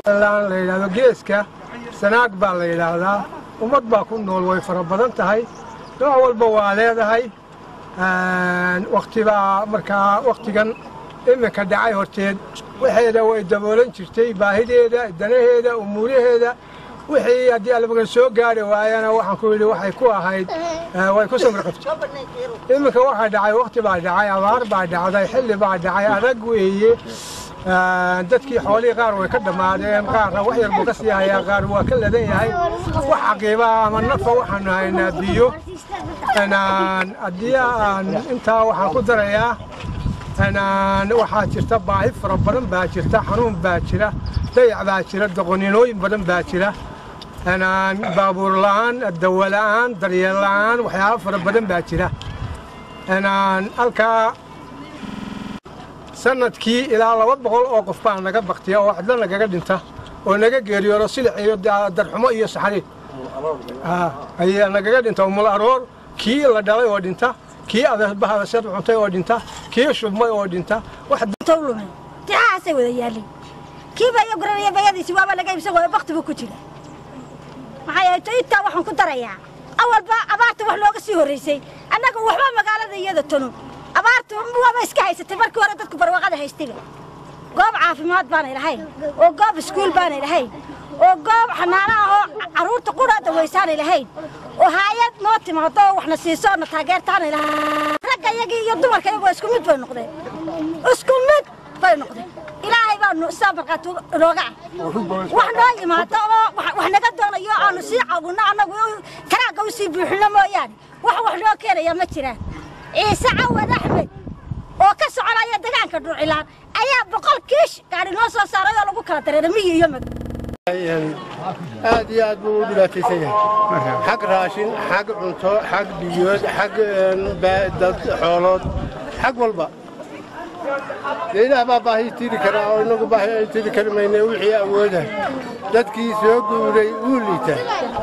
la yidhahdo geeska sanaag baa la yidhaahdaa ummad baa ku nool way fara badan tahay nooc walba waa leedahay waktibaa markaa wakhtigan iminka dhacay horteed waxeeda way daboolan jirtay baahideeda danaheeda umuuraheeda wixii haddii albagan soo gaari waayana waxaan ku yidhi waxay ku ahayd way ku samir qabtay iminka waxaa dhacay wakhti baa dhacay abaar baa dhacday xilli baa dhacay adag weeye dadkii xoolihii qaar way ka dhammaadeen qaarna wax yar buu ka sii hayaa qaar waa ka ladan yahay wax caqiiba ama nafa waxaanu haynaa biyo haddii aan intaa waxaan ku darayaa waxaa jirta baahi fara badan baa jirta xanuun baa jira dayac baa jira doqoninooyin badan baa jira baabuur la'aan dawo la'aan daryeel la'aan waxyaabo fara badan baa jira halkaa sanadkii ilaa laba boqol oo qof baa naga baktiya oo cidlo nagaga dhinta oo naga geeriyoodo silic iyo darxumo iyo saxariid ayaa nagaga dhinta umul aroor kii la dhalay oo dhinta kii bahadashad cuntay oo dhinta kii shubmay oo dhinta tawlume tixahaasay wada yaalin kiiba iyo guranaya bayadiisi waaba laga iibsan waayo bakti buu ku jira maxaa yeelay to intaa waxaan ku darayaa awalba abaarta wax looga sii horraysay annaga waxba magaalada iyada tanu abaartu waaba iska haysatay markii hore dadku barwaaqada haystayba goob caafimaad baanay lahayn oo goob iskuul baanay lahayn oo goob xanaano ah oo carruurta qura dawaysaanay lahayn oo haayad noo timaado oo waxna siiso na taageertaanay lahayn ragga iyagii iyo dumarka iyagu isku mid bay noqdeen isku mid bay noqdeen ilaahay baanu isaa markhaati inooga ah wax noo yimaado oo wax naga doonayo aanu sii caawinno annagu karaagga u sii buuxinno mooyaane wax wax noo keenaya ma jiraan ciise cawad axmed oo ka soconaya degaanka dhuucilaan ayaa boqol kiish gaadhi noo soo saaray oo lagu kala dareeray miyi iyo mag aad iyo aad buu u dhibaataysan yahay xag raashin xag cunto xag biyood xag dad xoolood xag walba dee ilaah baa baahi tiri karaa oo inagu baahi ay tiri kari mayne wixii awooda dadkii soo guuray wuu liita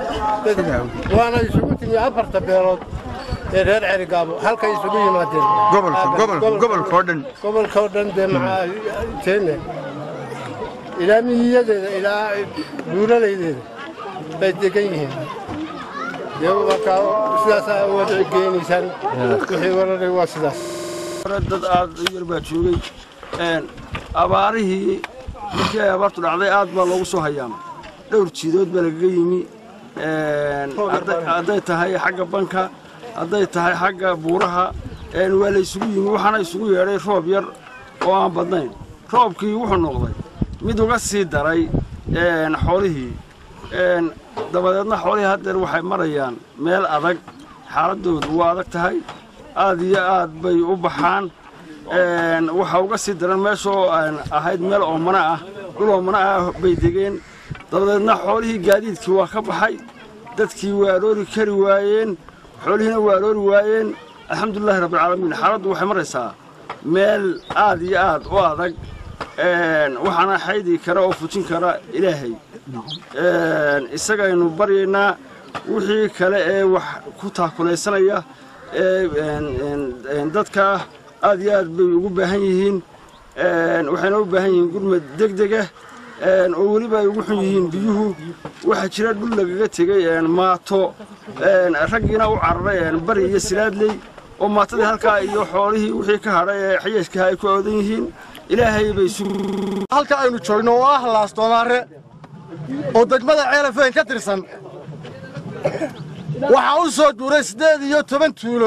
waana isugu timi afarta beelood ee reer cerigaabo halkay isugu yimaadeen gobolkoo dhan gobolkoo dhan dee maxaa teene ilaa miyiyadeeda ilaa buuralaydeeda bay degan yihiin dee markaa sidaasaa wada geenaysaan wixii wararay waa sidaas dad aad u yar baa joogay abaarihii markii ay abaartu dhacday aad baa loogu soo hayaamay dhowr jiidood baa lagaga yimi hadday tahay xagga banka hadday tahay xagga buuraha waa la isugu yimi waxaana isugu yeedhay roob yar oo aan badnayn roobkii wuxuu noqday mid uga sii daray xoolihii dabadeedna xoolihii haddeer waxay marayaan meel adag xaaladoodu waa adag tahay aad iyo aad bay u baxaan waxa uga sii daran meeshoo ahayd meel oomana ah dhul oomana ah bay degeen dabadeedna xoolihii gaadiidkii waa ka baxay dadkii waa aroori kari waayeen xoolihiina waa aroori waayeen alxamdulilahi rabbilcaalamiin xaaladdu waxay maraysaa meel aad iyo aad u adag waxaana xaydi kara oo fujin kara ilaahay isagaynu baryaynaa wixii kale ee wax ku taakulaysanaya dadka aad iyo aad bay ugu baahan yihiin waxayna u baahan yihiin gurmad degdega oo weliba ay ugu xun yihiin biyuhu waxaa jira dhul lagaga tegey maato raggiina u cararay bari iyo silaadley oo maatadii halkaa iyo xoolihii wixii ka hadhay ee xayeeshkaha ay ku oodan yihiin ilaahay bay halka aynu joogno oo ah laasdoomaare oo degmada ceelafeen ka tirsan waxaa u soo duuray siddeed iyo toban tuulo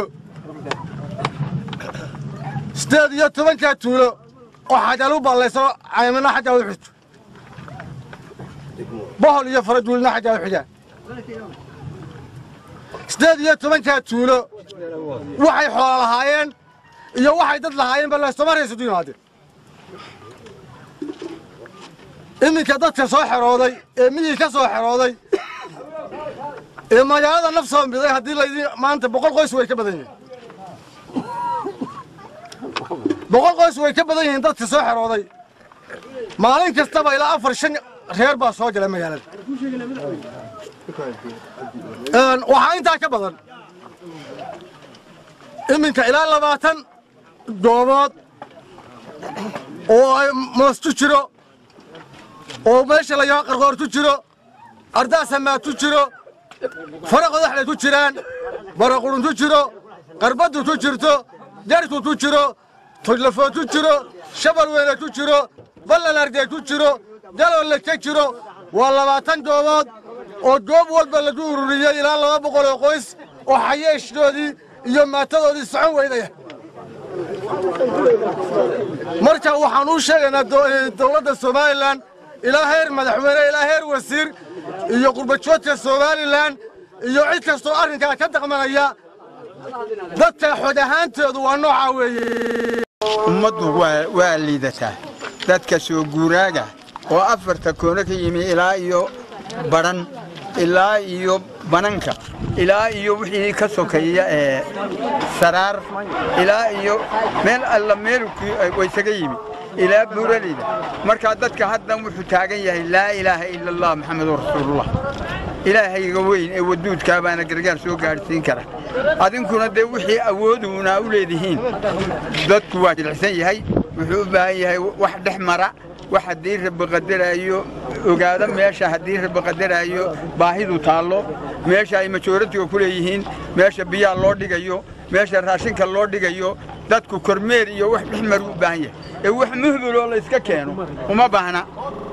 siddeed iyo tobankaa tuulo oo xajaal u ballayso caymina xaggaa u xigto bohol iyo faraduulina xaggaa u xigaan siddeed iyo tobankaa tuulo waxay xoolo lahaayeen iyo waxay dad lahaayeen ba laasdoomaare isugu yimaadeen iminka dadka soo xerooday ee miyii ka soo xerooday ee magaalada naf soo miday haddii laydin maanta boqol qoys way ka badan yihiin boqol qoys way ka badan yihiin dadka soo xerooday maalin kastaba ilaa afar shan reer baa soo gala magaalada waxaa intaa ka badan iminka ilaa labaatan goobood oo ay moostu jiro oo meesha la yaho qarqoortu jiro ardaasamaadtu jiro fara qodaxday ku jiraan baraquruntu jiro qarbaddu tu jirto jartu tu jiro tujlafood tu jiro shabal weyne tu jiro ballan ardeed tu jiro daloole ka jiro waa labaatan goobood oo goob walba lagu ururiyey ilaa laba boqol oo qoys oo xayeeshdoodii iyo maatadoodii socon weydaya marka waxaan u sheegaynaa dowladda somalilan ilaa heer madaxweyne ilaa heer wasiir iyo qurbajoodka somalilan iyo cid kastoo arrinkaa ka daqmanaya dadka xod ahaanteedu waa noocaa weeye ummaddu waa waa liidataa dadka soo guuraaga oo afarta koono ka yimi ilaa iyo badhan ilaa iyo bananka ilaa iyo wixii ka sokeeya ee saraar ilaa iyo meel alla meelkii waysaga yimi ilaa buuraleyda markaa dadka haddan wuxuu taagan yahay laa ilaaha ila allah maxamedun rasuulullah ilaahayga weyn ee waduudkaa baana gargaar soo gaadhsiin kara adinkuna dee wixii awooduuna u leedihiin dadku waa jilicsan yahay wuxuu u baahan yahay wax dhex mara wax haddii rabbi qadaraayo ogaado meesha haddii rabbi qadaraayo baahidu taallo meesha ay majooratiga ku leeyihiin meesha biyaha loo dhigayo meesha raashinka loo dhigayo dadku kormeer iyo wax dhex maru u baahan yahay ee wax muhbiloo la iska keeno uma baahna